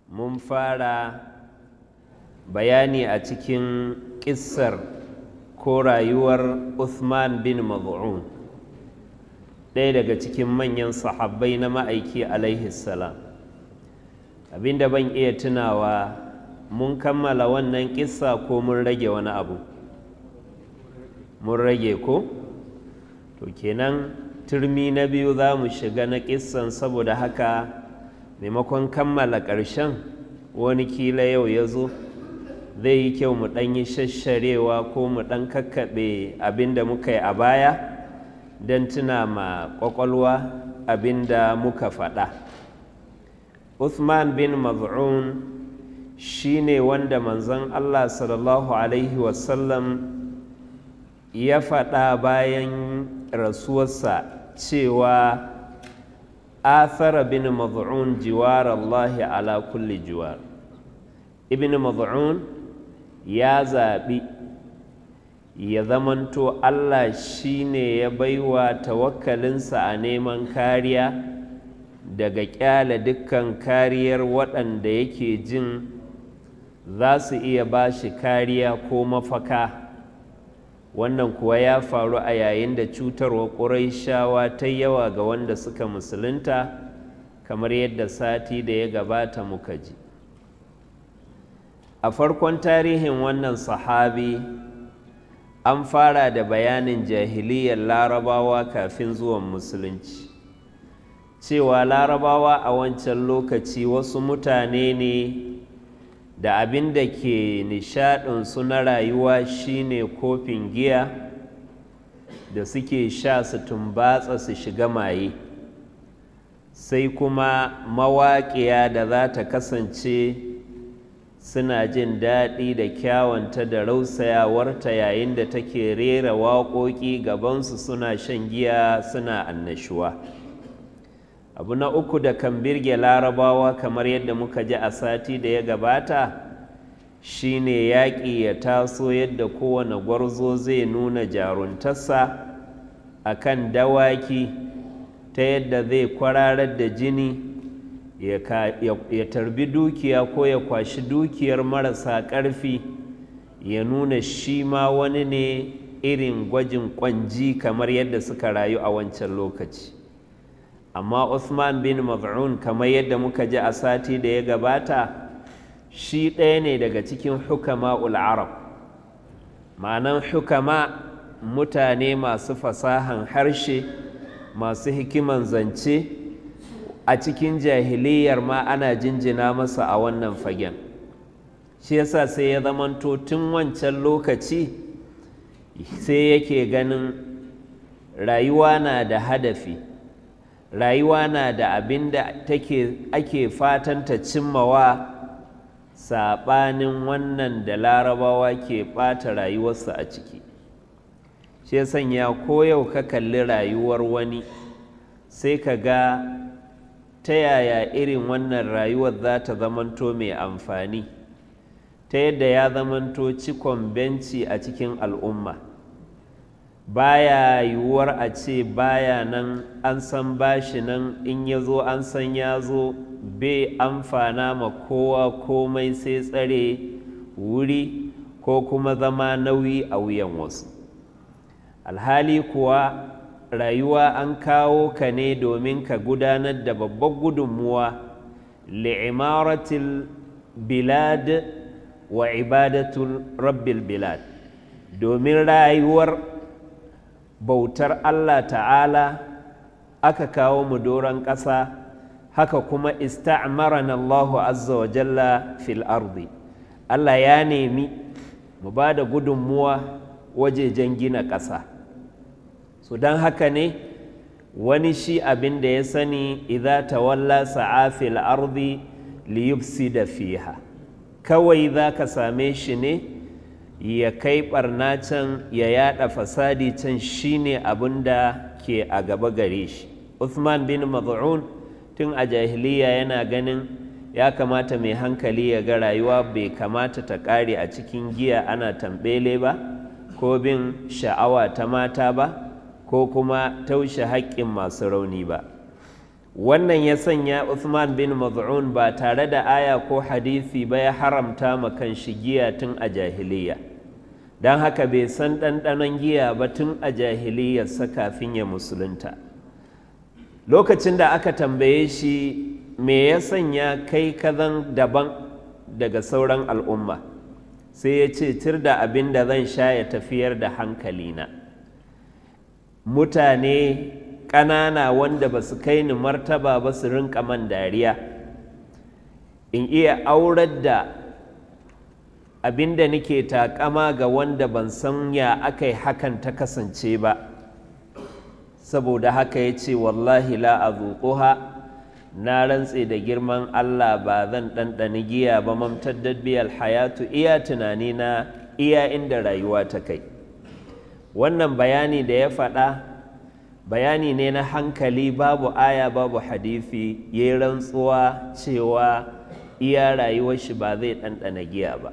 mun fara bayani a cikin ƙissar ko rayuwar Uthman bin Maz'un ɗaya daga cikin manyan sahabbai na ma'aiki alaihi salam abinda ban iya tunawa mun kammala wannan ƙissa ko mun rage wani abu mun rage ko to kenan turmi na biyu za mu shiga na ƙissan saboda haka maimakon kammala ƙarshen wani kila yau ya zo zai yi kyau mu ɗan yi shasharewa ko mu ɗan kakkaɓe abin da muka yi a baya don tuna ma ƙwaƙwalwa abin da muka faɗa Uthman bin Maz'un shi ne wanda manzon Allah sallallahu Alaihi wasallam ya faɗa bayan rasuwarsa cewa athara bin maz'un jiwar Allah ala kulli jiwar ibn maz'un ya zaɓi ya zamanto Allah shine ya baiwa tawakkalinsa a neman kariya daga ƙyale dukkan kariyar waɗanda yake jin za su iya ba shi kariya ko mafaka wannan kuwa ya faru a yayin da cutarwa ƙuraishawa ta yawa ga wanda suka musulunta kamar yadda sati da ya gabata muka ji a farkon tarihin wannan sahabi an fara da bayanin jahiliyar larabawa kafin zuwan musulunci cewa larabawa a wancan lokaci wasu mutane ne da abin da ke nishaɗinsu na rayuwa shine kofin giya da suke sha su tumbatsa su shiga maye sai kuma mawaƙiya da za ta kasance suna jin daɗi da kyawanta da rausayawarta yayin da take rera waƙoƙi gabansu suna shan giya suna annashuwa abu na uku da kan birge larabawa kamar yadda muka ji a sati da ya gabata shine yaƙi ya taso yadda kowane gwarzo zai nuna jaruntarsa a kan dawaki ta yadda zai kwararar da jini ya tarbi dukiya ko ya kwashi dukiyar marasa ƙarfi ya nuna shi ma wani ne irin gwajin ƙwanji kamar yadda suka rayu a wancan lokaci amma Usman bin Maz'un kamar yadda muka ji a sati da ya gabata shi ɗaya ne daga cikin hukama arab ma'anan hukama mutane masu fasahan harshe masu hikiman zance a cikin jahiliyar ma ana jinjina masa a wannan fagen shi yasa sai ya zamanto tun wancan lokaci sai yake ganin rayuwa na da hadafi rayuwa na da abin da ake fatan ta cimmawa saɓanin wannan da larabawa ke ɓata rayuwarsa a ciki shi sanya ko yau ka kalli rayuwar wani sai ka ga ta yaya irin wannan rayuwar za ta zamanto mai amfani ta yadda ya zamanto cikon benci a cikin al'umma baya yiwuwar a ce baya nan an san bashi nan in ya zo an san ya zo bai amfana ma kowa komai sai tsare wuri ko kuma zama nauyi a wuyan wasu alhali kuwa rayuwa an kawo ka ne domin ka gudanar da babbar gudunmuwa li'imaratil bilad wa ibadatul rabbil bilad domin rayuwar bautar Allah ta'ala aka kawo mu doron ƙasa haka kuma ista'marana Allahu azza wa jalla fil ardi Allah ya nemi mu ba da gudunmuwa wajejen gina ƙasa so don haka ne wani shi abin da ya sani idza tawalla sa'a fil ardi liyufsida fiha kawai za ka same shi ne ya kai barna can ya yada fasadi can shine abin da ke a gaba gare shi Uthman bin Maz'un tun a jahiliya yana ganin ya kamata mai hankali ya ga rayuwa bai kamata ta ƙare a cikin giya ana tambele ba ko bin sha'awa ta mata ba ko kuma taushe haƙƙin masu rauni ba wannan ya sanya Uthman bin Maz'un ba tare da aya ko hadisi ba ya haramta ma kan shi giya tun a jahiliya don haka bai san ɗanɗanon giya ba tun a jahiliyarsa kafin ya musulunta lokacin da aka tambaye shi me ya sanya kai kazan daban daga sauran al'umma sai ya ce tir da abin da zan sha ya tafiyar da hankalina mutane ƙanana wanda ba su kai ni martaba ba su rinka man dariya in iya aurar da abin da nake takama ga wanda ban san ya aka yi hakan ta kasance ba saboda haka ya ce wallahi la a na rantse da girman Allah ba zan ɗanɗani giya ba mamtaddad biyal hayatu iya tunani na iya inda rayuwa ta kai wannan bayani da ya faɗa bayani ne na hankali babu aya babu hadithi ya yi rantsuwa cewa iya rayuwar shi ba zai ɗanɗana giya ba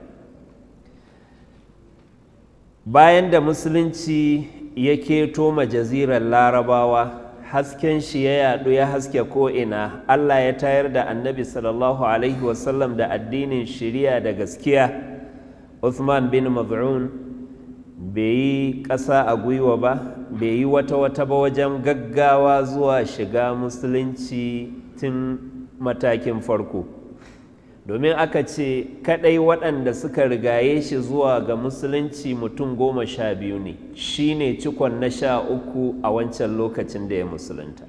bayan da musulunci ya keto ma jazirar larabawa hasken shi ya yadu ya haske ko'ina Allah ya tayar da annabi sallallahu Alaihi wasallam da addinin shiriya da gaskiya Uthman bin Maz'un bai yi ƙasa a gwiwa ba bai yi wata-wata ba wajen gaggawa zuwa shiga musulunci tun matakin farko domin aka ce kadai waɗanda suka rigaye shi zuwa ga musulunci mutum goma sha biyu ne shi ne cikon na sha uku a wancan lokacin da ya musulunta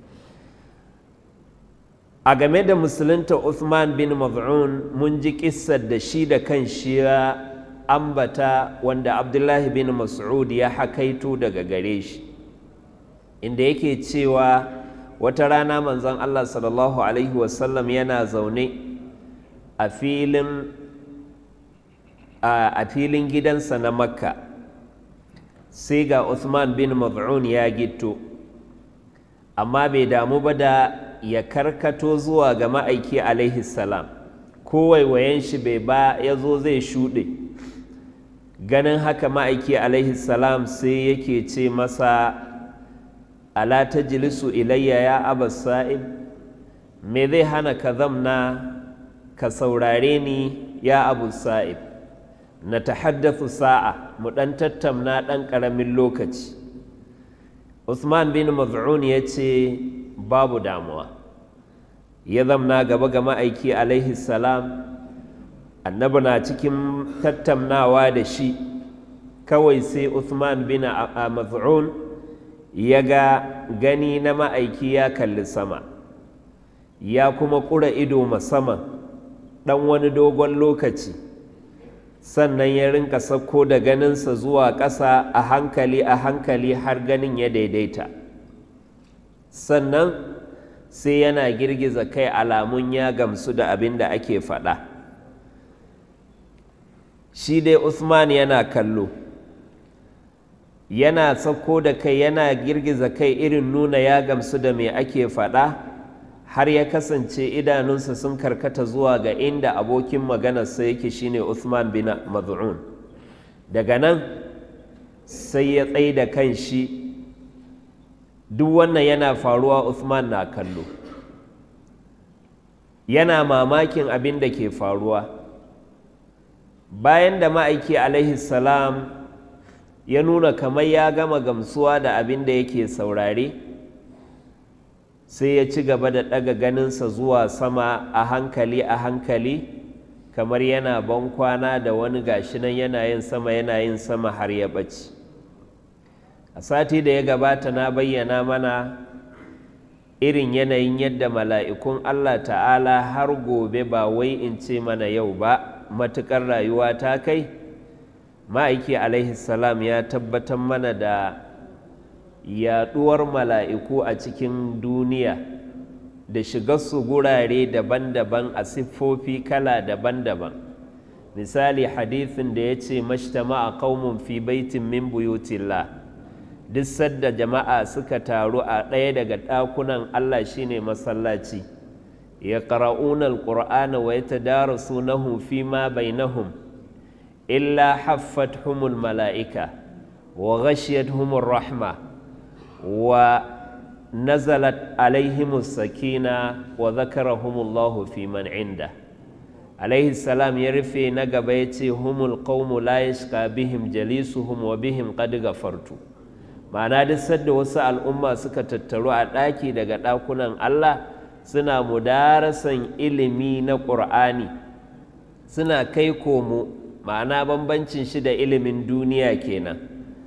a game da musulunta Uthman bin Maz'un mun ji kissar da shi da kan shi ya ambata wanda Abdullahi bin Mas'ud ya hakaito daga gare shi inda yake cewa wata rana manzon Allah sallallahu alaihi wasallam yana zaune a filin a filin gidansa na makka sai ga Uthman bin Maz'un ya gito amma bai damu ba da ya karkato zuwa ga ma'aiki alaihi salam ko waiwayen shi bai ba ya zo zai shuɗe ganin haka ma'aiki alaihi salam sai yake ce masa ala ta jilisu ilayya ya abas sa'ib me zai hana ka zamna ka saurare ni ya abu sa'ib na tahaddathu sa'a mu ɗan tattamna ɗan ƙaramin lokaci Usman bin Maz'un ya ce babu damuwa ya zamna gaba ga ma'aiki alaihi salam annabi na cikin tattamnawa da shi kawai sai Usman bin Maz'un ya ga gani na ma'aiki ya kalli sama ya kuma ƙura ido musamman ɗan wani dogon lokaci sannan ya rinka sauko da ganinsa zuwa ƙasa a hankali a hankali har ganin ya daidaita sannan sai yana girgiza kai alamun ya gamsu da abin da ake faɗa shi dai usman yana kallo yana sauko da kai yana girgiza kai irin nuna ya gamsu da me ake faɗa har ya kasance idanunsa sun karkata zuwa ga inda abokin maganarsa yake shine Uthman bin Maz'un daga nan sai ya tsaye da kan shi duk wannan yana faruwa Uthman na kallo yana mamakin abin da ke faruwa bayan da ma'aiki alaihi salam ya nuna kamar ya gama gamsuwa da abin da yake saurare sai ya ci gaba da ɗaga ganinsa zuwa sama a hankali a hankali kamar yana ban kwana da wani gashi nan yana yin sama yana yin sama har ya ɓaci a sati da ya gabata na bayyana mana irin yanayin yadda mala'ikun Allah ta'ala har gobe ba wai in ce mana yau ba matuƙar rayuwa ta kai ma'aiki alaihi salam ya tabbatar mana da yaɗuwar mala'iku a cikin duniya da shigarsu gurare daban-daban a siffofi kala daban-daban misali hadithin da ya ce mashtama a qaumun fi baitin min buyutillah duk sadda jama'a suka taru a ɗaya daga ɗakunan Allah shine masallaci ya ƙara'unar ƙur'ana wa ya tadarasunahu fi ma bainahum illa haffathumul mala'ika wa ghashiyatuhumur rahma wa nazalat alaihimus sakina wa zakarahumullahu fi man inda alaihi salam ya rufe na gaba ya ce humul qaumu la yashqa bihim jalisuhum wa bihim qad gafartu ma'ana duk sadda wasu al'umma suka tattaru a ɗaki daga ɗakunan Allah suna mudarasan ilimi na ƙur'ani suna kai komo ma'ana bambancin shi da ilimin duniya kenan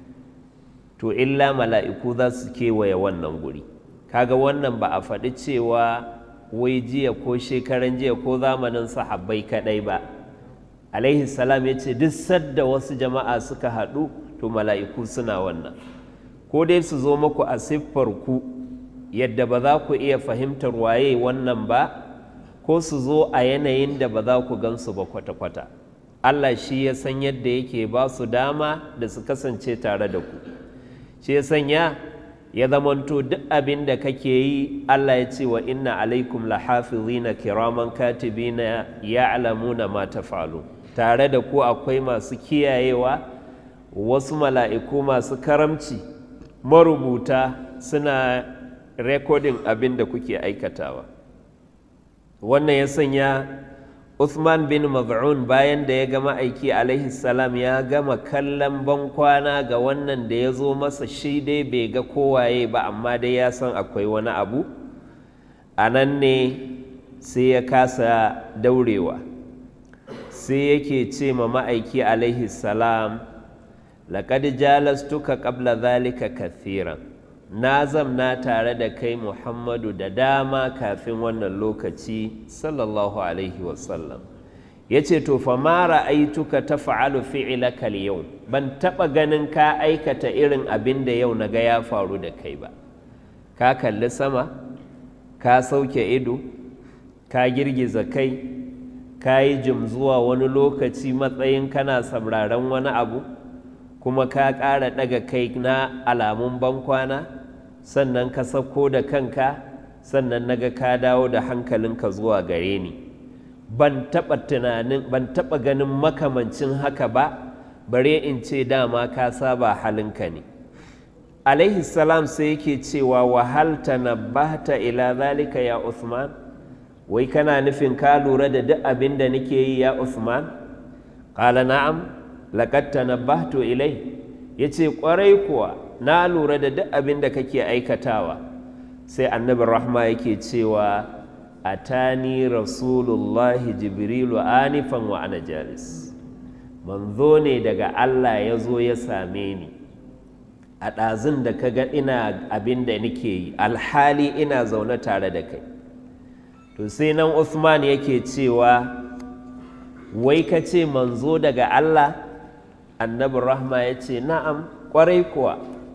to illa mala'iku za su kewaye wannan guri kaga wannan ba a faɗi cewa wai jiya ko shekaran jiya ko zamanin sahabbai kaɗai ba alaihi salam ya ce duk sadda wasu jama'a suka haɗu to mala'iku suna wannan ko dai su zo muku a siffar ku yadda ba za ku iya fahimtar waye wannan ba ko su zo a yanayin da ba za ku gansu ba kwata-kwata Allah shi ya san yadda yake ba su dama da su kasance tare da ku shi ya sanya ya zamanto duk abin da kake yi Allah ya ce wa inna alaikum lahafizina kiraman katibina ya'lamuna ma taf'alu tare da ku akwai masu kiyayewa wasu mala'iku masu karamci marubuta suna rekodin abin da kuke aikatawa wannan ya sanya Uthman bin Maz'un bayan da ya gama aiki alaihi salam ya gama kallon bankwana ga wannan da ya zo masa shi dai bai ga kowaye ba amma dai ya san akwai wani abu a nan ne sai ya kasa daurewa sai yake ce ma ma'aiki alaihi salam laƙad jalastuka ƙabla zalika kathiran na zamna tare da kai muhammadu da dama kafin wannan lokaci sallallahu alaihi wasallam ya ce to fa mara aituka ta fa'alu fi'ilaka yau ban taɓa ganin ka aikata irin abin da yau na ga ya faru da kai ba ka kalli sama ka sauke ido ka girgiza kai ka yi jim zuwa wani lokaci matsayin kana sauraron wani abu kuma ka ƙara ɗaga kai na alamun bankwana sannan ka sauko da kanka sannan naga ka dawo da hankalinka zuwa gare ni ban taɓa tunanin ban taɓa ganin makamancin haka ba bare in ce dama ka saba halinka ne alaihi salam sai yake cewa wahal tanabbahta ila zalika ya Uthman wai kana nufin ka lura da duk abin da nake yi ya Uthman qala na'am laqad tanabbahtu ilai yace kwarai kuwa na lura da duk abin da kake aikatawa sai annabi rahma yake cewa atani rasulullahi jibrilu anifan wa ana jalis manzo ne daga Allah ya zo ya same ni a ɗazun da ka ga ina abin da nake yi alhali ina zaune tare da kai to sai nan Usman yake cewa wai ka ce manzo daga Allah annabi rahma ya ce na'am ƙwarai kuwa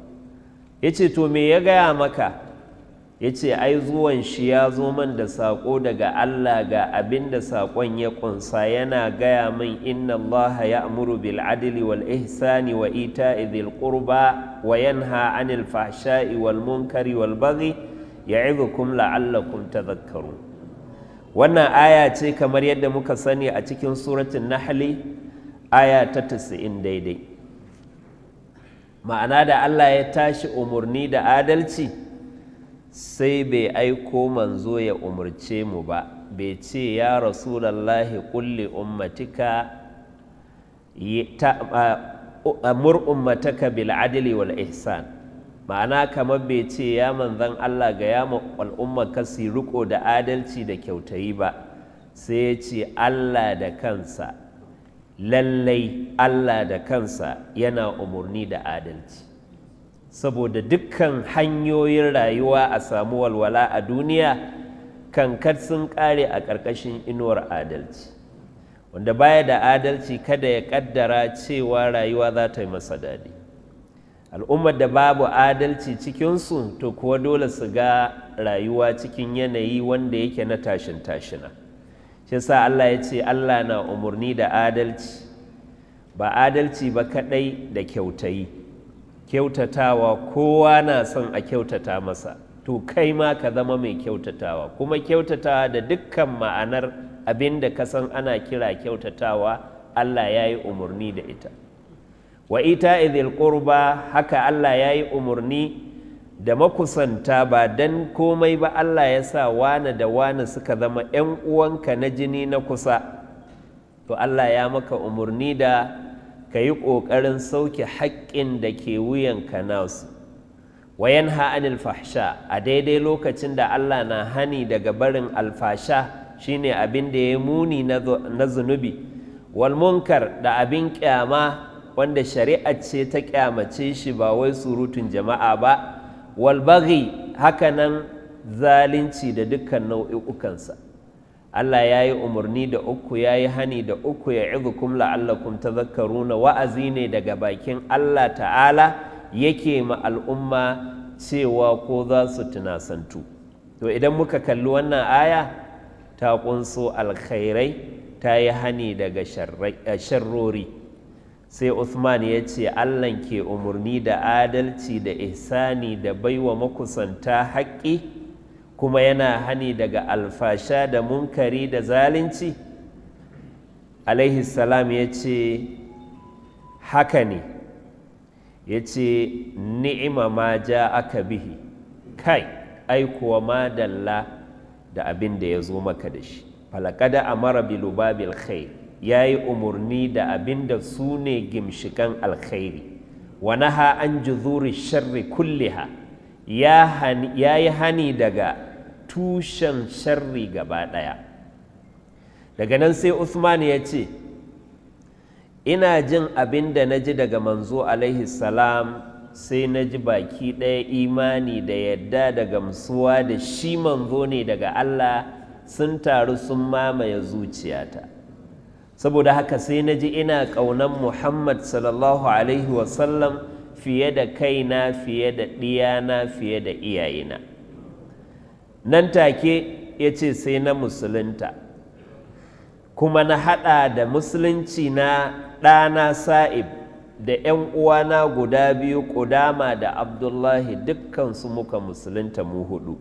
ya ce to me ya gaya maka ya ce ai zuwan shi ya zo man da saƙo daga Allah ga abin da saƙon ya ƙunsa yana gaya min inna Allah ya amuru bil adli wal ihsani wa ita'i dhil qurba wa yanha anil fahsha'i wal munkari wal baghi ya'idhukum la'allakum tadhakkarun wannan aya ce kamar yadda muka sani a cikin suratul nahli aya ta 90 daidai ma'ana da Allah ya tashi umarni da adalci sai bai aiko manzo ya umarce mu ba bai ce ya rasulallahi kulli ummatika amur ummataka bil adli wal ihsan ma'ana kamar bai ce ya manzan Allah ga ya al'umma kasi riko da adalci da kyautayi ba sai ya ce Allah da kansa lallai Allah da kansa yana umarni da adalci saboda dukkan hanyoyin rayuwa a samu walwala a duniya kankar sun kare a ƙarƙashin inuwar adalci wanda baya da adalci kada ya ƙaddara cewa rayuwa za ta yi masa daɗi al'ummar da babu adalci cikinsu to kuwa dole su ga rayuwa cikin yanayi wanda yake na tashin tashina shi sa Allah ya ce Allah na umarni da adalci ba adalci ba kaɗai da kyautayi kyautatawa kowa na son a kyautata masa to kai ma ka zama mai kyautatawa kuma kyautatawa da dukkan ma'anar abin da ka san ana kira kyautatawa Allah ya yi umarni da ita wa ita idil qurba haka Allah ya yi umarni da makusanta ba don komai ba Allah ya sa wane da wane suka zama 'yan uwanka na jini na kusa to Allah ya maka umarni da ka yi ƙoƙarin sauke haƙƙin da ke wuyanka nasu wayan ha'anil fahsha a daidai lokacin da Allah na hani daga barin alfasha shine abin da ya muni na zunubi wal munkar da abin kyama wanda shari'a ce ta kyamace shi ba wai surutun jama'a ba wal baghi hakanan zalunci da dukkan nau'i'ukansa Allah ya yi umarni da uku ya yi hani da uku ya izukum la'allakum tazakkaruna wa'azi ne daga bakin Allah ta'ala yake ma al'umma cewa ko za su tunasantu to idan muka kalli wannan aya ta kunso alkhairai ta yi hani daga sharrori sai Uthman ya ce Allah ke umarni da adalci da ihsani da baiwa makusanta haƙƙi kuma yana hani daga alfasha da munkari da zalunci alaihi salam ya ce haka ne ya ce ni'ima ma ja aka bihi kai aikuwa ma dalla da abin da ya zo maka da shi falakada amara bilubabil khair ya yi umarni da abin da su ne gimshikan alkhairi wa naha an juzuri sharri kulliha ya yi hani daga tushen sharri gaba ɗaya daga nan sai Usman ya ce ina jin abin da na ji daga manzo alaihi salam sai na ji baki ɗaya imani da yadda da gamsuwa da shi manzo ne daga Allah sun taru sun mamaye zuciyata saboda haka sai na ji ina ƙaunar Muhammad sallallahu alaihi wasallam fiye da kaina fiye da ɗiyana fiye da iyayena nan take ya ce sai na musulunta kuma na haɗa da musulunci na ɗana sa'ib da ‘yan uwana guda biyu ƙudama da abdullahi dukkansu muka musulunta mu hudu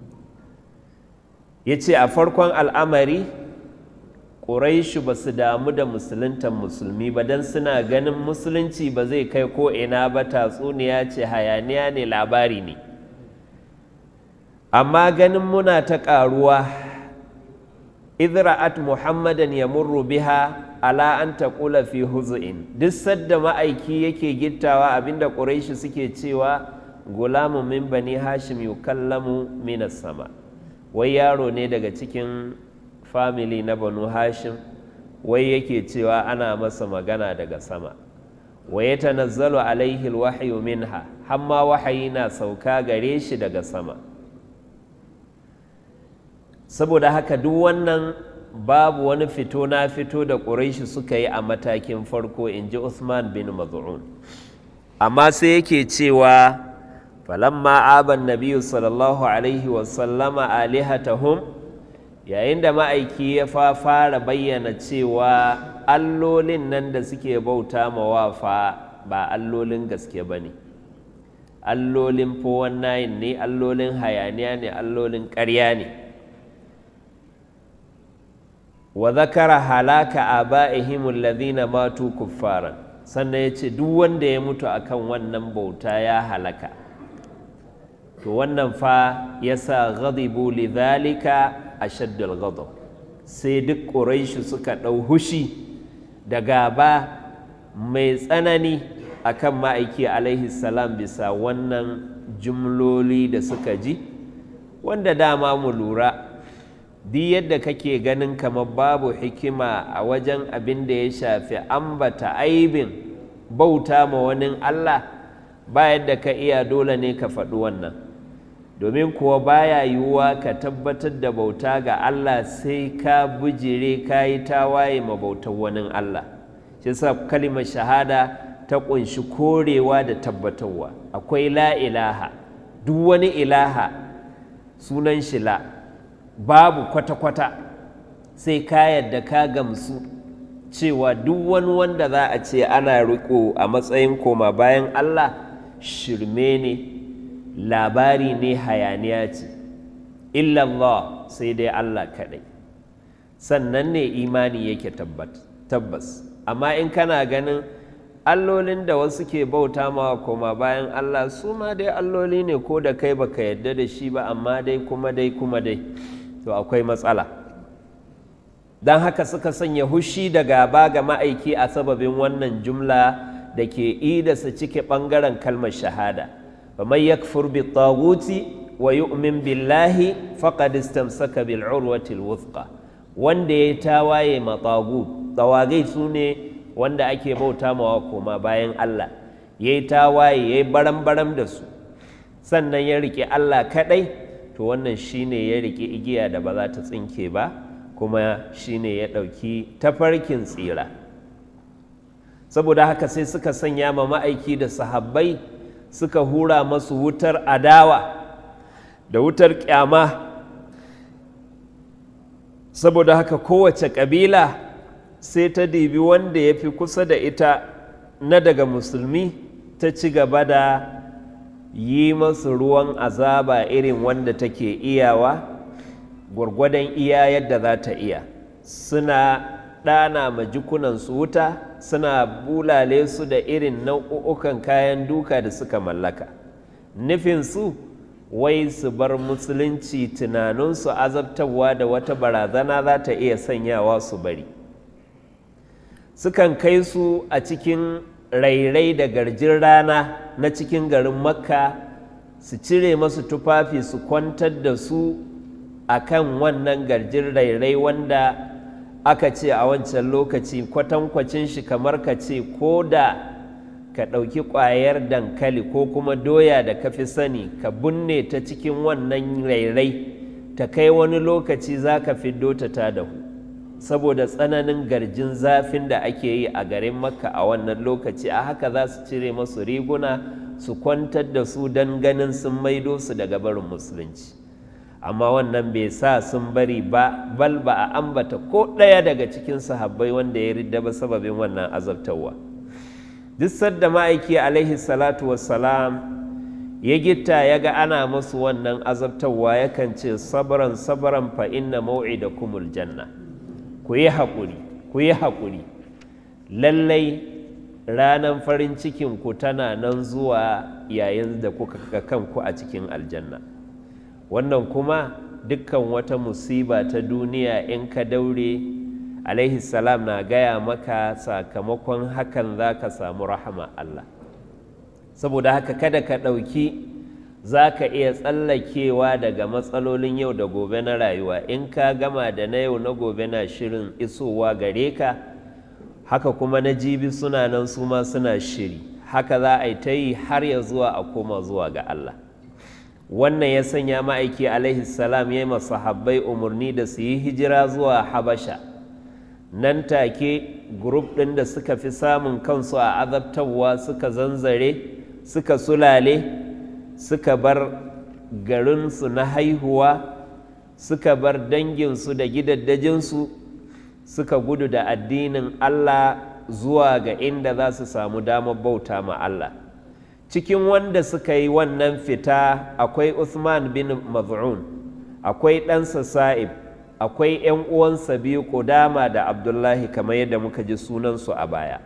ya ce a farkon al'amari ƙuraishu ba su damu da musuluntan musulmi ba don suna ganin musulunci ba zai kai ko ina ba tatsuniya ce hayaniya ne labari ne amma ganin muna ta ƙaruwa idra'at muhammadan ya murru biha ala an taƙula fi huzu'in duk sadda ma'aiki yake gittawa abinda ƙuraishi suke cewa gulamu min bani hashim yukallamu minas sama wai yaro ne daga cikin famili na banu hashim wai yake cewa ana masa magana daga sama wa ya tanazzalu alaihi alwahyu minha hamma wahayi na sauka gare shi daga sama saboda haka duk wannan babu wani fito na fito da ƙuraishi suka yi a matakin farko in ji Uthman bin Maz'un amma sai yake cewa falamma aban nabiyu sallallahu alaihi wasallama alihatahum yayin da ma'aiki ya fa fara bayyana cewa allolin nan da suke bauta mawafa ba allolin gaske ba ne allolin 419 ne allolin hayaniya ne allolin ƙarya ne wa zakara halaka aba'ihim alladhina matu kuffaran sannan ya ce duk wanda ya mutu akan wannan bauta ya halaka to wannan fa yasa ghadibu lidhalika ashaddul ghadab sai duk quraishi suka ɗau hushi da gaba mai tsanani akan ma'aiki alaihi salam bisa wannan jumloli da suka ji wanda dama mu lura duk yadda kake ganin kamar babu hikima a wajen abin da ya shafi ambata aibin bauta ma wani Allah ba yadda ka iya dole ne ka faɗi wannan domin kuwa baya yiwuwa ka tabbatar da bauta ga Allah sai ka bujire ka yi tawaye ma bautar wani Allah shi sa kalimar shahada ta ƙunshi korewa da tabbatarwa akwai la ilaha duk wani ilaha sunan shi la babu kwata-kwata sai ka yadda ka gamsu cewa duk wani wanda za a ce ana riko a matsayin koma bayan Allah shirme ne labari ne hayaniya ce illallah sai dai Allah kaɗai sannan ne imani yake tabbas amma in kana ganin allolin da wasu ke bauta ma koma bayan Allah su ma dai alloli ne ko da kai baka yadda da shi ba amma dai kuma dai kuma dai to akwai matsala don haka suka sanya hushi da gaba ga ma'aiki a sababin wannan jumla da ke idasa cike ɓangaren kalmar shahada ba mai yakfur bi taguti wa yu'min billahi faqad istamsaka bil urwatil wuthqa wanda ya tawaye ma tagut tawagai su ne wanda ake bauta mawa koma bayan Allah ya yi tawaye ya yi baram-baram da su sannan ya rike Allah kaɗai to wannan shine ya rike igiya da ba za ta tsinke ba kuma shine ya ɗauki tafarkin tsira saboda haka sai suka sanya ma ma'aiki da sahabbai suka hura masu wutar adawa da wutar kyama saboda haka kowace ƙabila sai ta dibi wanda ya fi kusa da ita na daga musulmi ta ci gaba da yi masu ruwan azaba irin wanda take iyawa gwargwadon iya yadda za ta iya suna ɗana ma jikunansu wuta suna bulale su da irin nau'ukan kayan duka da suka mallaka nufinsu wai su bar musulunci tunaninsu azabtarwa da wata barazana za ta iya sanyawa su bari sukan kai su a cikin rairai da garjin rana na cikin garin makka su cire masu tufafi su kwantar da su a kan wannan garjin rairai wanda aka ce a wancan lokaci kwatankwacin shi kamar ka ce ko da ka ɗauki ƙwayar dankali ko kuma doya da ka fi sani ka binne ta cikin wannan rairai ta kai wani lokaci za ka fiddo ta ta dahu saboda tsananin garjin zafin da ake yi a garin makka a wannan lokaci a haka za su cire masu riguna su kwantar da su don ganin sun maido su daga barin musulunci amma wannan bai sa sun bari ba bal ba a ambata ko ɗaya daga cikin sahabbai wanda ya ridda ba sababin wannan azabtarwa duk sadda ma'aiki alaihi salatu wassalam ya gitta ya ga ana masu wannan azabtarwa yakan ce sabran sabran fa inna mau'idakumul janna ku yi haƙuri ku yi haƙuri lallai ranar farin cikin ku tana nan zuwa yayin da kuka ga kanku a cikin aljanna wannan kuma dukkan wata musiba ta duniya in ka daure alaihi salam na gaya maka sakamakon hakan za ka samu rahama Allah saboda haka kada ka ɗauki za ka iya tsallakewa daga matsalolin yau da gobe na rayuwa in ka gama da na yau na gobe na shirin isowa gare ka haka kuma na jibi suna nan su ma suna shiri haka za a yi ta yi har ya zuwa a koma zuwa ga Allah wannan ya sanya ma'aiki alaihi salam ya yi masahabbai umarni da su yi hijira zuwa habasha nan take grup ɗin da suka fi samun kansu a azabtarwa suka zanzare suka sulale suka bar garinsu na haihuwa suka bar danginsu da gidaddajinsu suka gudu da addinin Allah zuwa ga inda za su samu damar bauta ma Allah cikin wanda suka yi wannan fita akwai Uthman bin Maz'un akwai ɗansa Sa'ib akwai 'yan uwansa biyu Kudama da Abdullahi kamar yadda muka ji sunansu a baya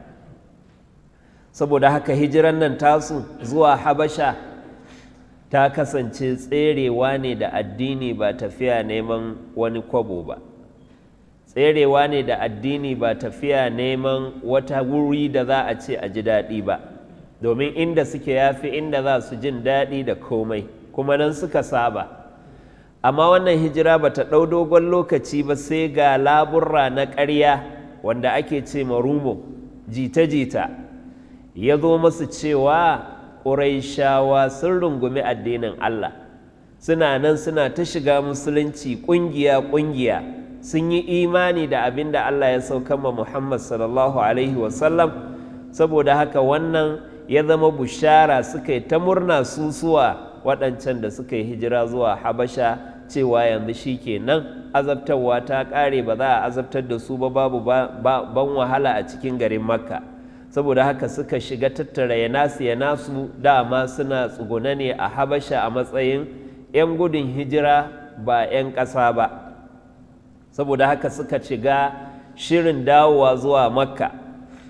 saboda haka hijiran nan tasu zuwa Habasha ta kasance tserewa ne da addini ba tafiya neman wani kwabo ba tserewa ne da addini ba tafiya neman wata wuri da za a ce a ji daɗi ba domin inda suke yafi inda za su jin daɗi da komai kuma nan suka saba amma wannan hijira ba ta ɗau dogon lokaci ba sai ga laburra na ƙarya wanda ake ce marumo jita-jita ya zo masu cewa ƙuraishawa sun rungumi addinin Allah suna nan suna ta shiga musulunci ƙungiya-ƙungiya sun yi imani da abin da Allah ya sauka ma Muhammad sallallahu Alaihi wasallam saboda haka wannan ya zama bushara suka yi ta murna susuwa waɗancan da suka yi hijira zuwa Habasha cewa yanzu shi kenan azabtarwa ta ƙare ba za a azabtar da su ba babu ban wahala a cikin garin Makka. saboda haka suka shiga tattara ya nasu ya nasu dama suna tsuguna ne a habasha a matsayin 'yan gudun hijira ba 'yan ƙasa ba saboda haka suka shiga shirin dawowa zuwa makka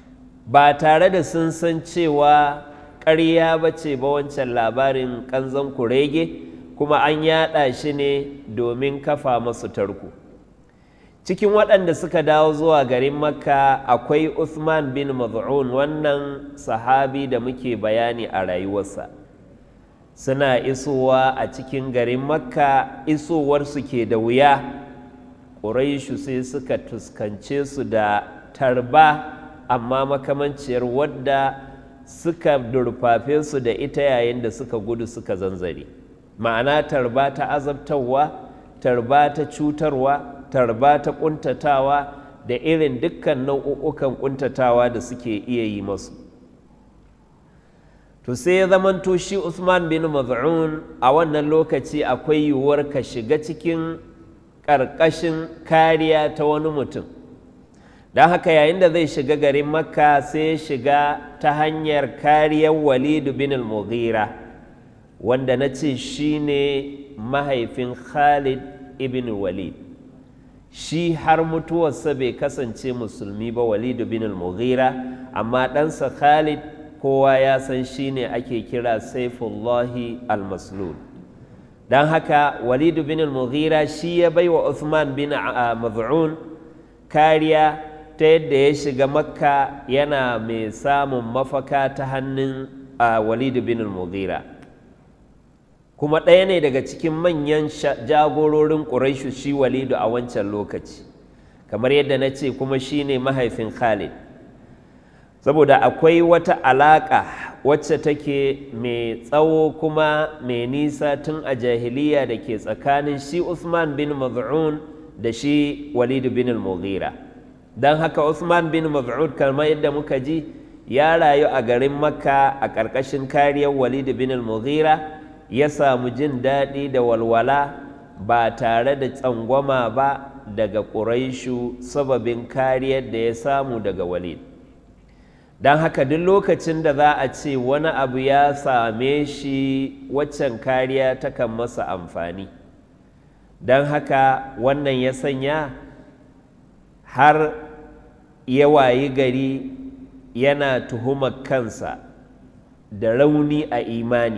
ba tare da sun san cewa ƙarya ba ce ba wancan labarin ƙanzon kurege kuma an yaɗa shi ne domin kafa masu tarko cikin waɗanda suka dawo zuwa garin makka akwai Uthman bin Maz'un wannan sahabi da muke bayani a rayuwarsa suna isowa a cikin garin makka isowarsu ke da wuya ƙuraishu sai suka tuskance su da tarba amma makamanciyar wadda suka durfafe su da ita yayin da suka gudu suka zanzare ma'ana tarba ta azabtarwa tarba ta cutarwa tarba ta ƙuntatawa da irin dukkan nau'ukan ƙuntatawa da suke iya yi masu to sai ya zamanto shi Usman bin Maz'un a wannan lokaci akwai yiwuwar ka shiga cikin ƙarƙashin kariya ta wani mutum don haka yayin da zai shiga garin makka sai ya shiga ta hanyar kariyar walidu bin al-mughira wanda na ce shi ne mahaifin khalid ibn walid shi har mutuwarsa bai kasance musulmi ba walidu bin al-mughira amma ɗansa khalid kowa ya san shi ne ake kira saifullahi al-maslul don haka walidu bin al-mughira shi ya bai wa Uthman bin maz'un kariya ta yadda ya shiga makka yana mai samun mafaka ta hannun walidu bin al-mughira kuma ɗaya ne daga cikin manyan jagororin ƙuraishu shi walidu a wancan lokaci kamar yadda na ce kuma shi ne mahaifin khalid saboda akwai wata alaƙa wacce take mai tsawo kuma mai nisa tun a jahiliya da ke tsakanin shi Usman bin Maz'un da shi Walid bin al-Mughira don haka Usman bin Maz'un kamar yadda muka ji ya rayu a garin Makka a ƙarƙashin kariyar Walid bin al-Mughira ya samu jin daɗi da walwala ba tare da tsangwama ba daga Quraishu sababin kariyar da ya samu daga Walid don haka duk lokacin da za a ce wani abu ya same shi waccan kariya takan masa amfani don haka wannan ya sanya har ya wayi gari yana tuhumar kansa da rauni a imani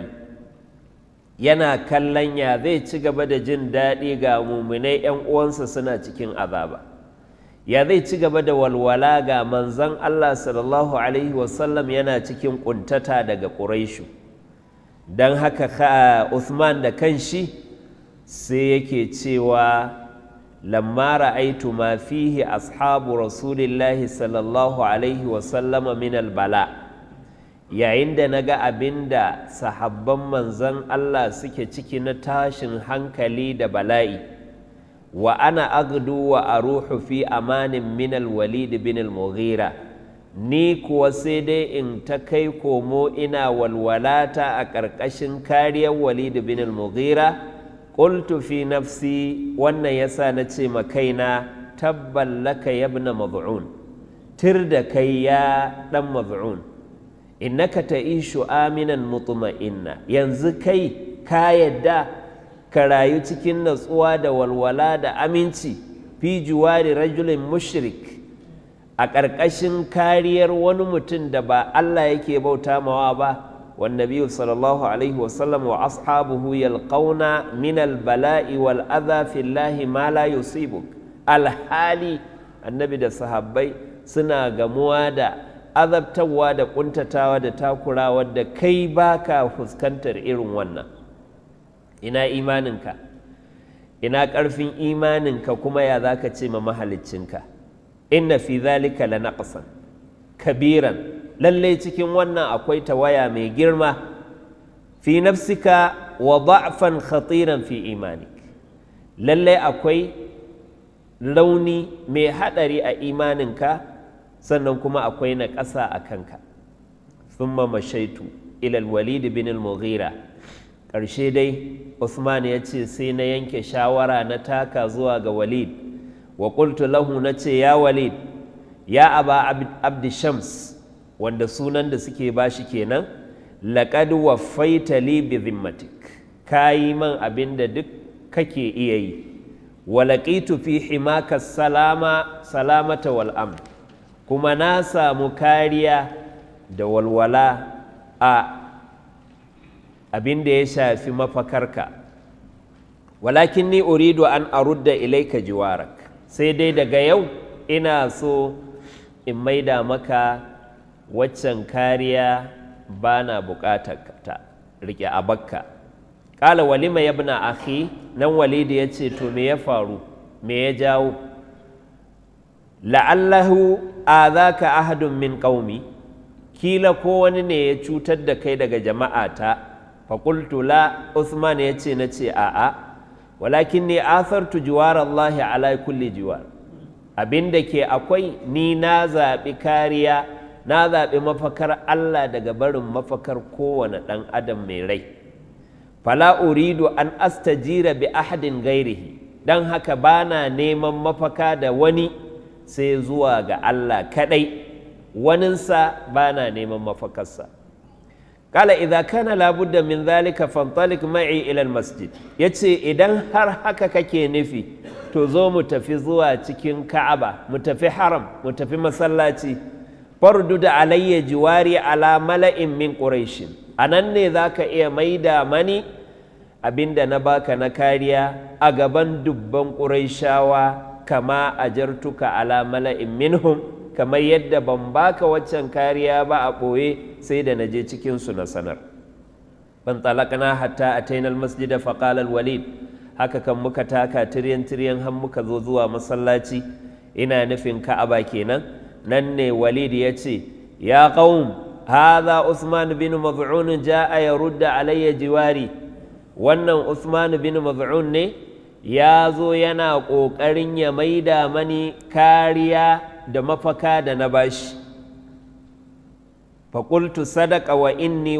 yana kallon ya zai ci gaba da jin daɗi ga muminai 'yan uwansa suna cikin azaba. ya zai ci gaba da walwala ga manzan Allah sallallahu Alaihi wasallam yana cikin ƙuntata daga ƙuraishu don haka Uthman da kanshi sai yake cewa lamma ra'aitu ma fihi ashabu rasulillahi sallallahu Alaihi wasallama min bala yayin da na ga abin da sahabban manzan Allah suke ciki na tashin hankali da bala'i wa ana agdu wa aruhu fi amanin min al-walid bin al-mughira ni kuwa sai dai in ta kai komo ina walwalata a ƙarƙashin kariyar walid bin al-mughira qultu fi nafsi wannan yasa na ce ma kaina tabban laka yabna mad'un tir da kai ya dan mad'un innaka ta'ishu aminan mutma'inna yanzu kai ka yadda ka rayu cikin natsuwa da walwala da aminci fi juwari rajulin mushrik a ƙarƙashin kariyar wani mutum da ba Allah yake bauta mawa ba والنبي صلى الله عليه وسلم وأصحابه يلقون من البلاء والأذى في الله ما لا يصيبك الحالي النبي da sahabbai suna gamuwa da azabtarwa da ƙuntatawa da takurawa da kai baka fuskantar irin wannan ina imaninka ina ƙarfin imaninka kuma ya za ka ce ma mahaliccinka inna fi zalika la naqsan kabiran lallai cikin wannan akwai tawaya mai girma fi nafsika wa da'fan khatiran fi imanik lallai akwai rauni mai haɗari a imaninka sannan kuma akwai na ƙasa a kanka thumma mashaitu ila walid bin al-mughira ƙarshe dai Usman ya ce sai na yanke shawara na taka zuwa ga walid wa qultu lahu na ce ya walid ya aba abdi shams wanda sunan da suke bashi kenan laqad waffaita li bi dhimmatik kayi man abin da duk kake iya yi wa laqitu fi himaka salama salamata wal amn kuma na samu kariya da walwala a abin da ya shafi mafakarka walakin ni uridu an arudda ilaika jiwarak sai dai daga yau ina so in maida maka waccan kariya ba na bukatar ta rike a bakka ƙala walima ya bina akhi nan walidi ya ce to me ya faru me ya jawo la'allahu azaka ahadun min qaumi kila ko wani ne ya cutar da kai daga jama'ata faƙultu la Usman ya ce na ce a'a walakin ne athartu jiwar Allah ala kulli jiwar abin da ke akwai ni na zaɓi kariya na zaɓi mafakar Allah daga barin mafakar kowane ɗan adam mai rai fala uridu an astajira bi ahadin gairihi don haka bana neman mafaka da wani sai zuwa ga Allah kaɗai waninsa bana neman mafakarsa kala idza kana labudda min zalika fantalik ma'i ila masjid yace idan har haka kake nufi to zo mu tafi zuwa cikin Ka'aba mu tafi haram mu tafi masallaci fardu da alayya jiwari ala mala'in min quraish anan ne zaka iya maida mani abinda na baka na kariya a gaban dubban quraishawa kama ajartuka ala mala'in minhum kamar yadda ban baka waccan kariya ba a ɓoye sai da na je cikinsu na sanar ban talakana hatta a tainal masjida faƙalar walid haka kan muka taka tiryan tiryan har muka zo zuwa masallaci ina nufin ka'aba kenan nan ne walid ya ce ya qaum hadha usman bin maz'un ja'a yarudda alayya jiwari wannan usman bin maz'un ne ya zo yana ƙoƙarin ya maida mani kariya da mafaka da na bashi faƙultu sadaka wa inni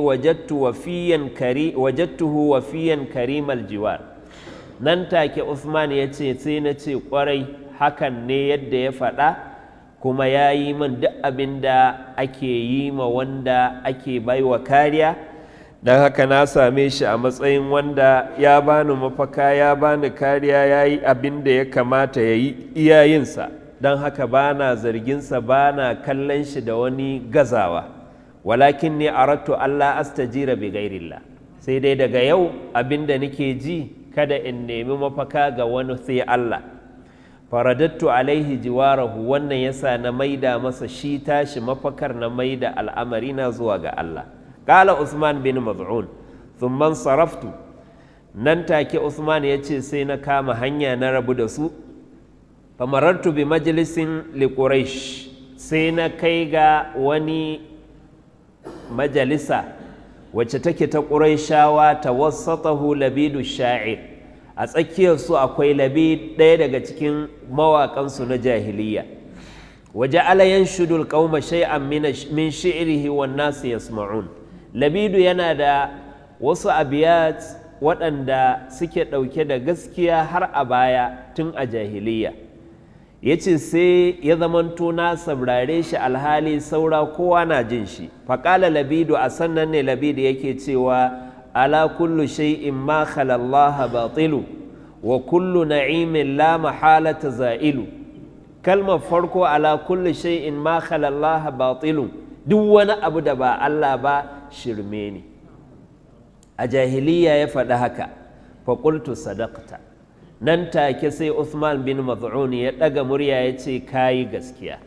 wajattuhu wafiyan karimal jiwar nan take Usman ya ce sai na ce ƙwarai hakan ne yadda ya faɗa kuma ya yi min duk abin da ake yi ma wanda ake baiwa kariya don haka na same shi a matsayin wanda ya bani mafaka ya bani kariya ya yi abin da ya kamata ya yi iyayensa don haka ba na zarginsa ba na kallon shi da wani gazawa walakin ne arattu Allah astajira bi gairillah sai dai daga yau abin da nake ji kada in nemi mafaka ga wani sai Allah faradattu alaihi jiwarahu wannan yasa na maida masa shi tashi mafakar na maida al'amari na zuwa ga Allah Kala Usman bin Maz'un thumman saraftu nan take Usman ya ce sai na kama hanya na rabu da su famarartu bi majalisin li Quraysh sai na kai ga wani majalisa wacce take ta Qurayshawa tawassatahu labidu sha'ir a tsakiyar su akwai labid ɗaya daga cikin mawaƙansu na jahiliya waje alayan shudul qauma shay'an min shi'rihi wan nasu yasma'un labidu yana da wasu abiyat waɗanda suke ɗauke da gaskiya har a baya tun a jahiliya ya ce sai ya zamanto na saurare shi alhali saura kowa na jin shi faƙala labidu a sannan ne labidu yake cewa ala kullu shay'in ma khalallaha batilu wa kullu na'imin la mahalata za'ilu kalmar farko ala kullu shay'in ma khalallaha batilu duk wani abu da ba Allah ba shirme ne a jahiliya ya faɗi haka faƙultu sadaqta nan take sai Uthman bin Maz'un ya ɗaga murya ya ce kayi gaskiya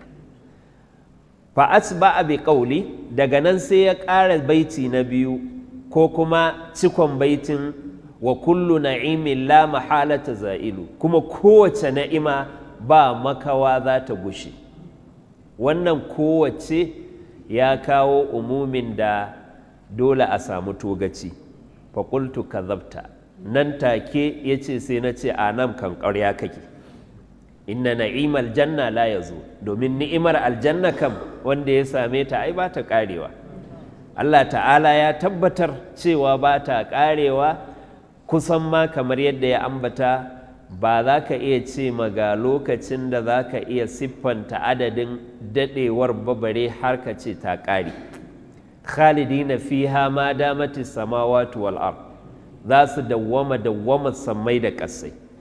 fa asba bi qawli daga nan sai ya ƙara baiti na biyu ko kuma cikon baitin wa kullu na'imin la mahalata za'ilu kuma kowace na'ima ba makawa za ta gushe wannan kowace ya kawo umumin da dole a samu togaci faƙultu kazabta nan take ya ce sai na ce a nan kan ƙarya kake inna na'imal janna la ya zo domin ni'imar aljanna kam wanda ya same ta ai ba ta ƙarewa Allah ta'ala ya tabbatar cewa ba ta ƙarewa kusan ma kamar yadda ya ambata ba za ka iya ce ga lokacin da za ka iya siffanta adadin daɗewar babare har ka ce ta ƙare khalidina fiha ma damati samawati wal ard za su dawwama dawwama sammai da ƙasai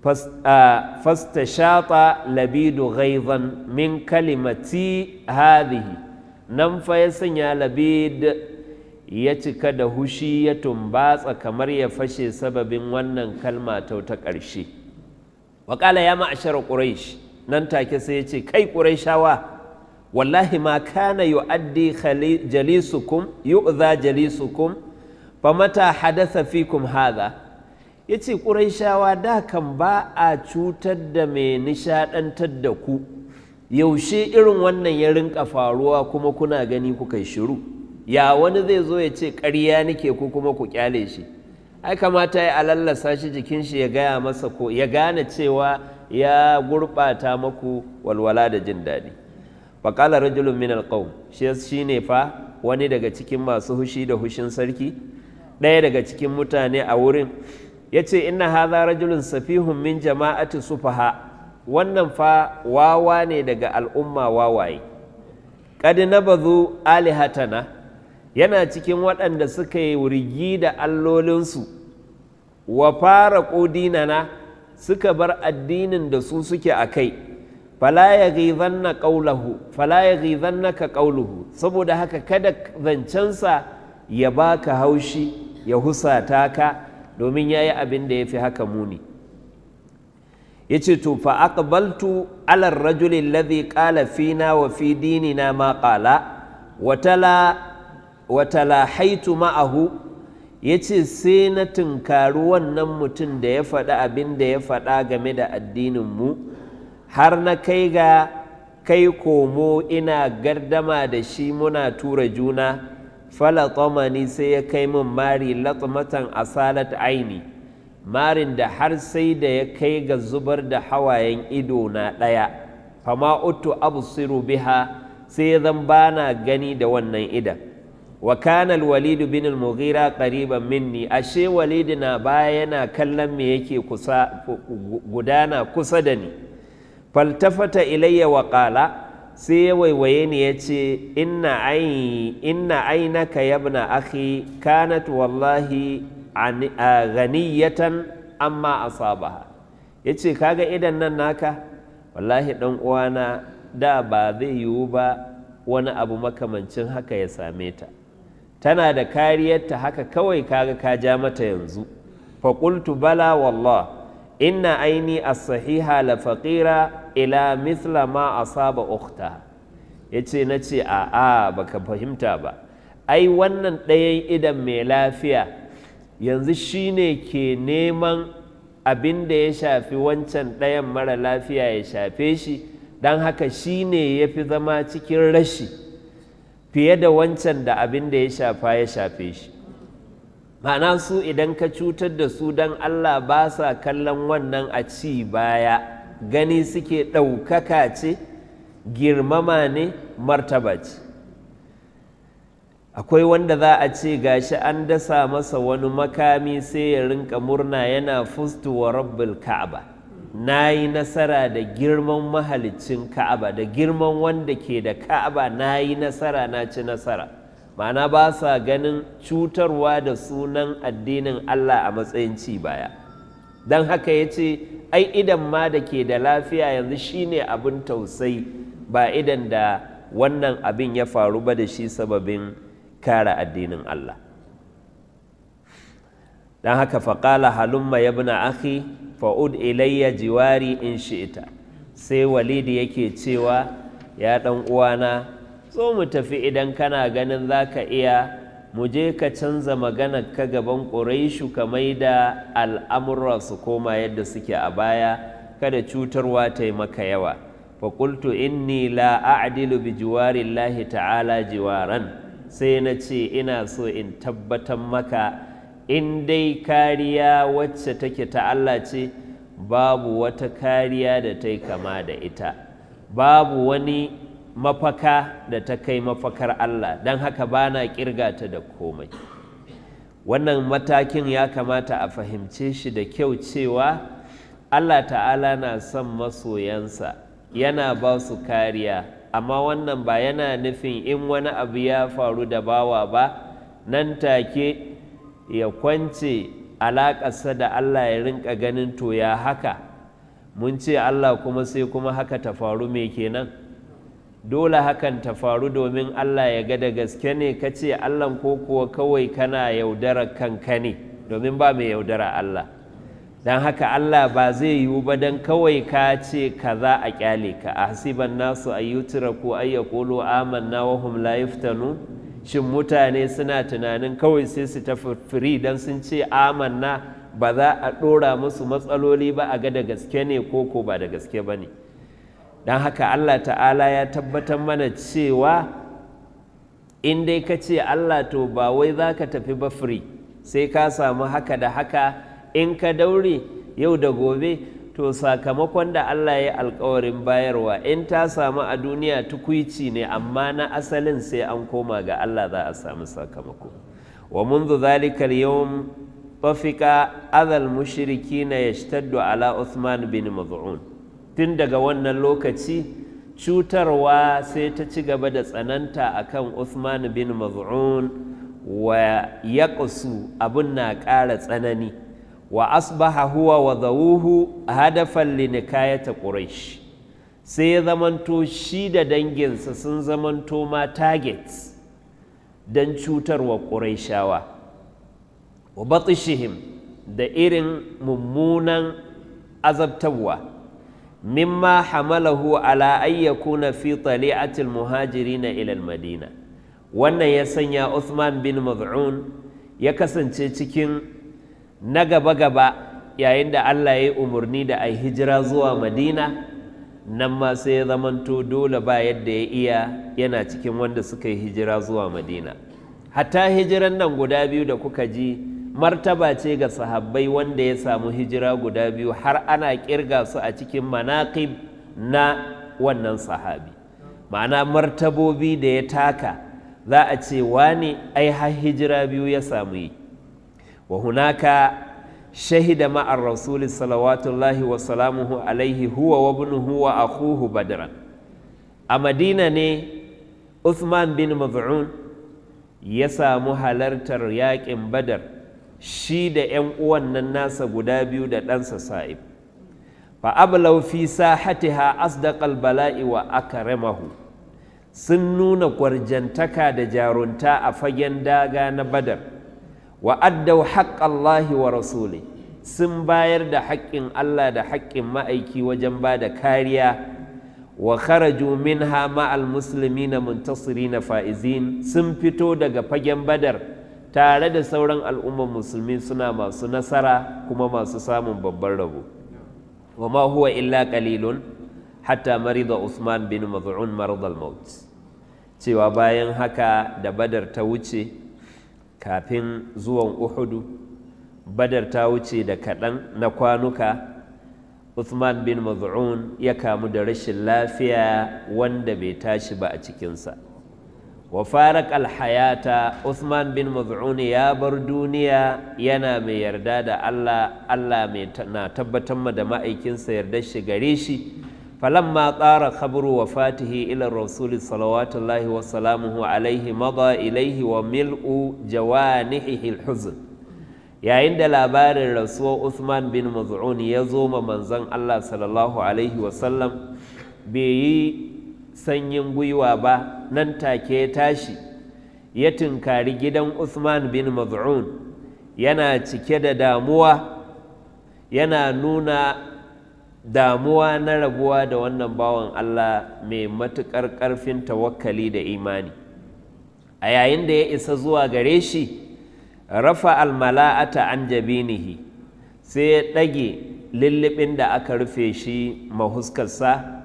fastashata labidu ghaizan min kalimati hadhihi nan fa ya sanya labid ya cika da hushi ya tumbatsa kamar ya fashe sababin wannan kalma ta ta ƙarshe waƙala ya ma'ashar ƙuraish nan take sai ya ce kai ƙuraishawa wallahi ma kana yu'addi jalisukum yu'za jalisukum fa mata hadatha fikum hadha yace ƙuraishawa da kan ba a cutar da mai nishaɗantar da ku yaushe irin wannan ya rinka faruwa kuma kuna gani kuka shiru ya wani zai zo ya ce ƙarya nake ku kuma ku kyale shi ai kamata ya alallasa shi jikin shi ya gaya masa ko ya gane cewa ya gurɓata maku walwala da jin daɗi faƙala rajulun min alƙawm shi ne fa wani daga cikin masu hushi da hushin sarki ɗaya daga cikin mutane a wurin ya ce inna haza rajulun safihun min jama'ati sufaha wannan fa wawa ne daga al'umma wawaye qad nabazu alihatana yana cikin waɗanda suka yi wurgi da allolinsu wa fara ƙodinana suka bar addinin da su suke a kai fala ya ghizanna qawluhu fala ya ghizannaka qawluhu saboda haka kada zancensa ya baka haushi ya husata ka domin yayi abin da yafi haka muni yace to fa aqbaltu ala ar-rajul alladhi qala fina wa fi dinina ma qala wa tala wa talahaitu ma'ahu yace sai na tunkari wannan mutum da ya faɗi abin da ya faɗa game da addinin mu har na kai ga kai komo ina gardama da shi muna tura juna falatamani sai ya kai min mari latmatan asalat aini marin da har sai da ya kai ga zubar da hawayen ido na ɗaya fama uttu absiru biha sai ya zan bana gani da wannan idan wa kana al-walid bin al-mughira qariban minni ashe walid na baya yana kallon me yake kusa gudana kusa da ni faltafata ilayya wa qala sai ya waiwaye ni ya ce inna ainaka yabna akhi kanat wallahi ghaniyatan amma asabaha ya ce kaga idan nan naka wallahi dan uwana da ba zai yiwu ba wani abu makamancin haka ya same ta tana da kariyarta haka kawai kaga ka ja mata yanzu faƙultu bala wallah inna aini as-sahiha la faqira ila mithla ma asaba ukhta yace nace a a baka fahimta ba ai wannan ɗayan idan mai lafiya yanzu shine ke neman abin da ya shafi wancan ɗayan mara lafiya ya shafe shi don haka shine ya fi zama cikin rashi fiye da wancan da abin da ya shafa ya shafe shi ma'ana su idan ka cutar da su don allah ba sa kallon wannan a ci baya gani suke ɗaukaka ce girmama ne martaba ce akwai wanda za a ce gashi an dasa masa wani makami sai ya rinka murna yana fustu wa rabbul ka'aba na yi nasara da girman mahalicin ka'aba da girman wanda ke da ka'aba na yi nasara na ci nasara ma'ana ba sa ganin cutarwa da sunan addinin allah a matsayin ci baya don haka ya ce ai idan ma da ke da lafiya yanzu shine abin tausayi ba idan da wannan abin ya faru ba da shi sababin kare addinin Allah don haka faƙala halumma ya bina akhi fa'ud ilayya jiwari in shi'ita sai walidi yake cewa ya ɗan uwana zo mu tafi idan kana ganin za ka iya mu je ka canza maganar ka gaban ƙuraishu ka mai da al'amurra su koma yadda suke a baya kada cutarwa ta yi maka yawa faƙultu inni la a'dilu bi jiwarillahi ta'ala jiwaran sai na ce ina so in tabbatar maka in dai kariya wacce take ta Allah ce babu wata kariya da ta yi kama da ita babu wani mafaka da ta kai mafakar Allah don haka ba na ƙirga ta da komai wannan matakin ya kamata a fahimce shi da kyau cewa Allah ta'ala na son masoyansa yana ba su kariya amma wannan ba yana nufin in wani abu ya faru da bawa ba nan take ya kwance alaƙarsa da Allah ya rinka ganin to ya haka mun ce Allah kuma sai kuma haka ta faru me kenan dole hakan ta faru domin Allah ya ga da gaske ne ka ce Allah ko kuwa kawai kana yaudara kanka ne domin ba mai yaudara Allah don haka Allah ba zai yiwu ba don kawai ka ce kaza a kyale ka a hasiban nasu a yutura ko ay yaqulu amanna wa hum la yuftanu shin mutane suna tunanin kawai sai su tafi firi don sun ce amanna ba za a ɗora musu matsaloli ba a ga da gaske ne ko ko ba da gaske ba ne don haka Allah ta'ala ya tabbatar mana cewa in dai ka ce Allah to ba wai za ka tafi ba firi sai ka samu haka da haka in ka daure yau da gobe to sakamakon da Allah ya alkawarin bayarwa in ta samu a duniya tukwici ne amma na asalin sai an koma ga Allah za a samu sakamako wa munzu zalikal yawm tafika adal mushrikina yashtaddu ala Uthman bin Maz'un tun daga wannan lokaci cutarwa sai ta ci gaba da tsananta akan Uthman bin Maz'un wa yaqsu abun na ƙara tsanani wa asbaha huwa wa zawuhu hadafan linikayata quraish sai ya zamanto shi da danginsa sun zamanto ma targets don cutarwa ƙuraishawa wa batishihim da irin mummunan azabtarwa mimma hamalahu ala ayyakuna fi tali'atil muhajirina ila madina wannan ya sanya Uthman bin Maz'un ya kasance cikin na gaba-gaba yayin da Allah ya yi umarni da a hijira zuwa madina nan ma sai ya zamanto dole ba yadda ya iya yana cikin wanda suka yi hijira zuwa madina hatta hijiran nan guda biyu da kuka ji martaba ce ga sahabbai wanda ya samu hijira guda biyu har ana kirga su a cikin manaqib na wannan sahabi ma'ana martabobi da ya taka za a ce wani ai har hijira biyu ya samu yi wa hunaka shahida ma'ar rasuli salawatullahi wa salamuhu alaihi huwa wa ibnuhu wa akhuhu badran a madina ne Uthman bin Maz'un ya samu halartar yaƙin badar shi da 'yan uwan nan nasa guda biyu da ɗansa sa'ib fa ablaw fi sahatiha asdaqal bala'i wa akramahu sun nuna gwarjantaka da jarunta a fagen daga na badar wa addau haƙƙallahi wa rasuli sun bayar da haƙƙin Allah da haƙƙin ma'aiki wajen ba da kariya wa kharaju minha ma'al muslimina muntasirina fa'izin sun fito daga fagen badar tare da sauran al'ummar musulmi suna masu nasara kuma masu samun babban rabo wa ma huwa illa qalilun hatta marida Usman bin Maz'un maradal maut cewa bayan haka da badar ta wuce kafin zuwan Uhudu badar ta wuce da kaɗan na kwanuka Uthman bin Maz'un ya kamu da rashin lafiya wanda bai tashi ba a cikinsa wa farak alhayata Uthman bin Maz'un ya bar duniya yana mai yarda da Allah Allah mai na tabbatar ma da ma'aikinsa yarda shi gare shi falamma tsara khabru wafatihi ila rasul salawatullahi wa salamuhu alaihi mada ilaihi wa mil'u jawanihi alhuzn yayin da labarin rasuwar Uthman bin Maz'un ya zo ma manzon Allah sallallahu alaihi wasallam bai yi sanyin gwiwa ba nan take ya tashi ya tunkari gidan Uthman bin Maz'un yana cike da damuwa yana nuna damuwa na rabuwa da wannan bawan Allah mai matuƙar ƙarfin tawakkali da imani a yayin da ya isa zuwa gare shi rafa almala'ata an jabinihi sai ya ɗage lullubin da aka rufe shi mahuskarsa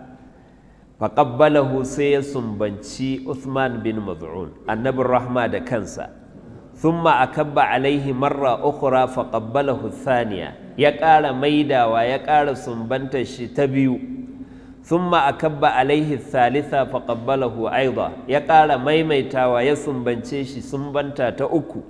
faƙabbalahu sai ya sumbanci Uthman bin Maz'un annabin rahma da kansa thumma akabba alaihi marra ukhra faqabbalahu thaniya ya ƙara maidawa ya ƙara sumbantar shi ta biyu thumma akabba alaihi thalitha faqabbalahu aida ya ƙara maimaitawa ya sumbance shi sumbanta ta uku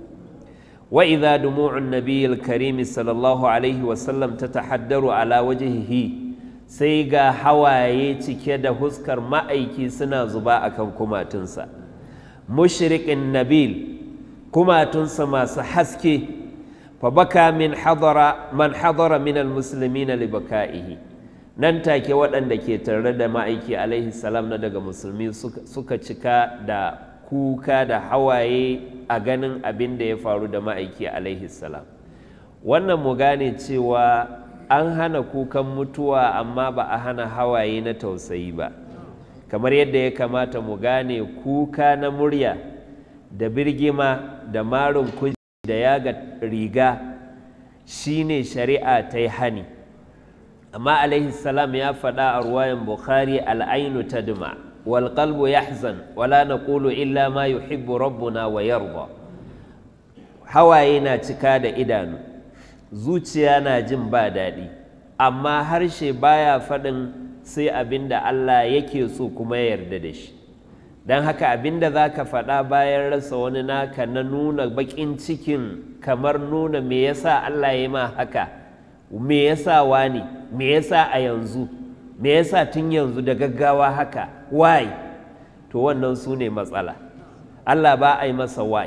وإذا دموع النبي الكريم صلى الله عليه وسلم تتحدر على وجهه sai ga hawaye cike da huskar ma'aiki suna zuba a kan kumatunsa mushrikin nabil kumatunsa masu haske fa baka min hadara man hadara min almuslimina li baka'ihi nan take waɗanda ke tare da ma'aiki alaihi salam na daga musulmi suka cika da kuka da hawaye a ganin abin da ya faru da ma'aiki alaihi salam wannan mu gane cewa an hana kukan mutuwa amma ba a hana hawaye na tausayi ba kamar yadda ya kamata mu gane kuka na murya da birgima da marin kuji da yaga riga shine shari'a ta yi hani amma alaihi salam ya faɗa a ruwayan bukhari al'ainu tadma wal qalbu yahzan wala naqulu illa ma yuhibbu rabbuna wa yarda hawaye na cika da idanu zuciya na jin ba daɗi amma harshe baya faɗin sai abin da Allah yake so kuma ya yarda da shi don haka abin da za ka faɗa bayan rasa wani naka na nuna baƙin cikin kamar nuna me yasa Allah ya ma haka me yasa wani me yasa a yanzu me yasa tun yanzu da gaggawa haka why to wannan su ne matsala Allah ba a yi masa why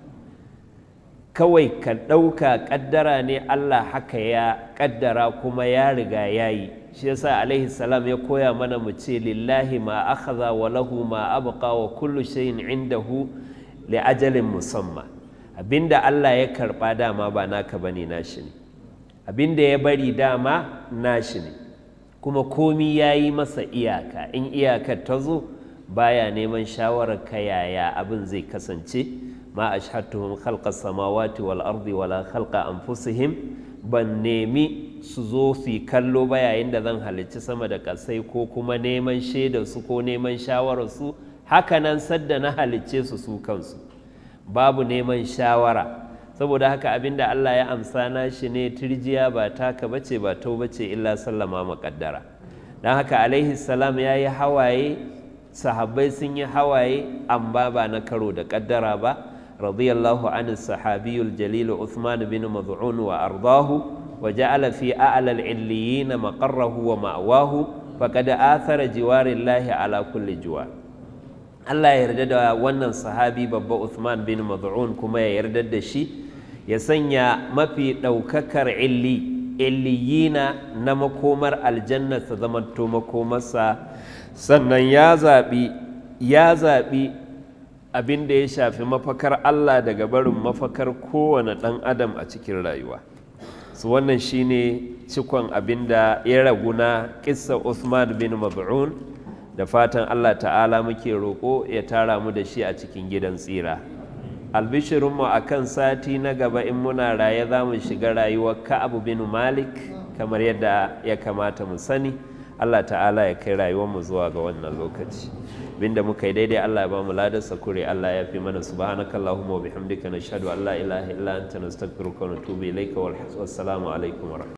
kawai ka ɗauka ƙaddara ne Allah haka ya ƙaddara kuma ya riga ya yi shi yasa alaihi salam ya koya mana mu ce lillahi ma akhadha wa lahu ma abqa wa kullu shay'in indahu li ajalin musamma abinda Allah ya karba dama ba naka bane nashi ne abinda ya bari dama nashi ne kuma komi ya yi masa iyaka in iyakar ta zo baya neman shawarar ka yaya abin zai kasance ma ashhadtuhum khalqa samawati wal ardi wala khalqa anfusihim ban nemi su zo su yi kallo ba yayin da zan halicci sama da ƙasai ko kuma neman shaidar su ko neman shawarar su hakanan sadda na halicce su su kansu babu neman shawara saboda haka abinda Allah ya amsa na shi ne turjiya ba taka bace ba tau bace illa sallama maƙaddara don haka alaihi salam ya yi hawaye sahabbai sun yi hawaye amma ba na karo da ƙaddara ba radiyallahu anhu sahabiyul jalil Uthman bin Maz'un wa ardahu wa ja'ala fi a'la al-illiyyin maqarrahu wa ma'wahu faqad athara jiwarillahi ala kulli jiwar Allah ya yarda da wannan sahabi babba Uthman bin Maz'un kuma ya yarda da shi ya sanya mafi ɗaukakar illi illiyina na makomar aljanna ta zamanto makomarsa sannan ya zaɓi ya zaɓi abin da ya shafi mafakar Allah daga barin mafakar kowane ɗan adam a cikin rayuwa su wannan shine cikon abin da ya ragu na ƙissa Uthman bin Maz'un da fatan Allah ta'ala muke roƙo ya tara mu da shi a cikin gidan tsira albishirinmu a kan sati na gaba in muna raye za mu shiga rayuwar ka'abu bin malik kamar yadda ya kamata mu sani Allah ta'ala ya kai rayuwarmu zuwa ga wannan lokaci binda muka yi daidai Allah ya ba mu ladar sakure Allah ya fi mana subhanaka allahumma wa bihamdika nashhadu an la ilaha illa anta nastaghfiruka wa natubu ilayka wal assalamu alaikum wa